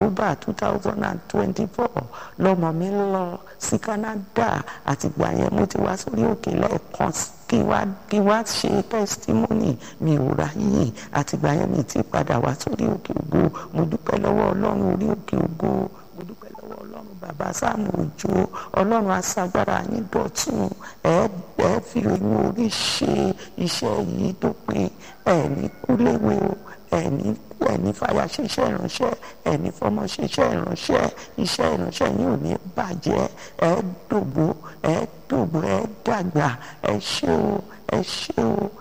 october two thousand and twenty-four lọ́mọ mi lọ sí canada àtìgbà yẹn mo ti wá sórí òkè lẹ́ẹ̀kan kí wá kí wá ṣe testimony mi ò ráyè àtìgbà yẹn mi ti padà wá sórí òkè ògo mo dúpẹ́ lọ́wọ́ ọlọ́run orí òkè ògo mo dúpẹ́ lọ́wọ́ ọlọ́run bàbá sáàmù òjò ọlọ́run aṣagbára yín dọ̀tún ẹ ẹ fi inú orí ṣe iṣẹ́ yìí tó pin ẹ ní kúléwé o ẹ ní ẹ ní fàyà ṣiṣẹ́ ìránṣẹ́ ẹ ní fọmọ ṣiṣẹ́ ìránṣẹ́ iṣẹ́ ìránṣẹ́ yín ò ní bàjẹ́ ẹ dògbò ẹ dògbò ẹ dàgbà ẹ ṣé o ẹ ṣé o